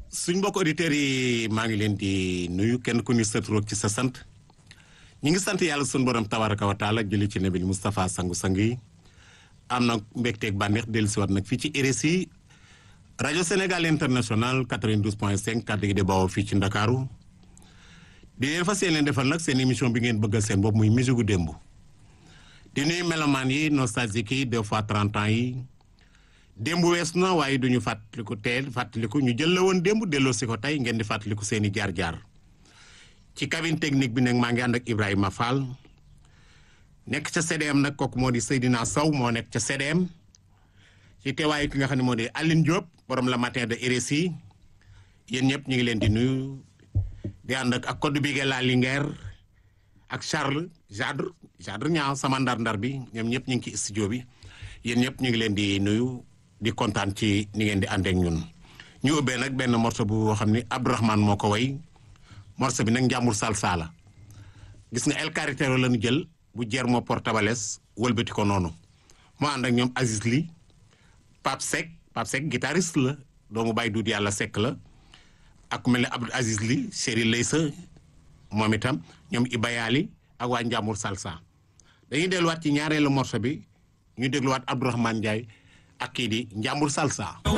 suñ mbokk auditeurs yi maa ngi leen di nuyu kenn ku ni sa tur ci sa sant ñi ngi sant yàlla suñu borom tabaraka wa taala jëli ci nabi Moustapha sangu-sang yi am na mbégteeg bànneex dellusiwaat nag fii ci RSI rajo Sénégal international 92 point 5 kàddu gi di bawoo fii ci Ndakaaru di leen fas yéene defal nag seen émission bi ngeen bëggal seen bopp muy musique gu démb di nuyu melomaan yi nostalgique yi deux fois 30 ans yi démb wees na waaye duñu fàttaliku teel fàttaliku ñu jël la woon démb delloo si ko tey ngeen di fàttaliku seen i jaar-jaar ci cabine technique bi nag maa ngi ànd ak Ibrahima Fall nekk ca CDM nag kooku moo di Seydina Sow moo nekk ca CDM ci teewaayu ki nga xam ne moo di Aline Diop borom la matin de RSI yéen ñëpp ñu ngi leen di nuyu di ànd ak ak code bi la Linguère ak Charles Jadre Jadre ñaaw sama ndar-ndar bi ñoom ñëpp ñu ngi ci studio bi yéen ñëpp ñu ngi leen di nuyu di kontaan ci ni ngeen di àndeek ñun ñu ubbee nag benn morceau bu xam ni Abdourahmane moo ko way morceau bi nag njàmbur salsa la gis nga El Carretero la ñu jël bu Guillermo Portabales wëlbati ko noonu moo ànd ak ñoom Aziz Ly Pape Seck Pape Seck guitariste la doomu bàyyi duut yàlla Seck la ak ku mel ne Abdou Aziz Ly Chéri Leysa moom itam ñoom Ibayali ak waa njàmbur salsa dañuy delluwaat ci ñaareelu morceau bi ñu dégluwaat Abdourahmane Ndiaye ak kii di njàmbur salsa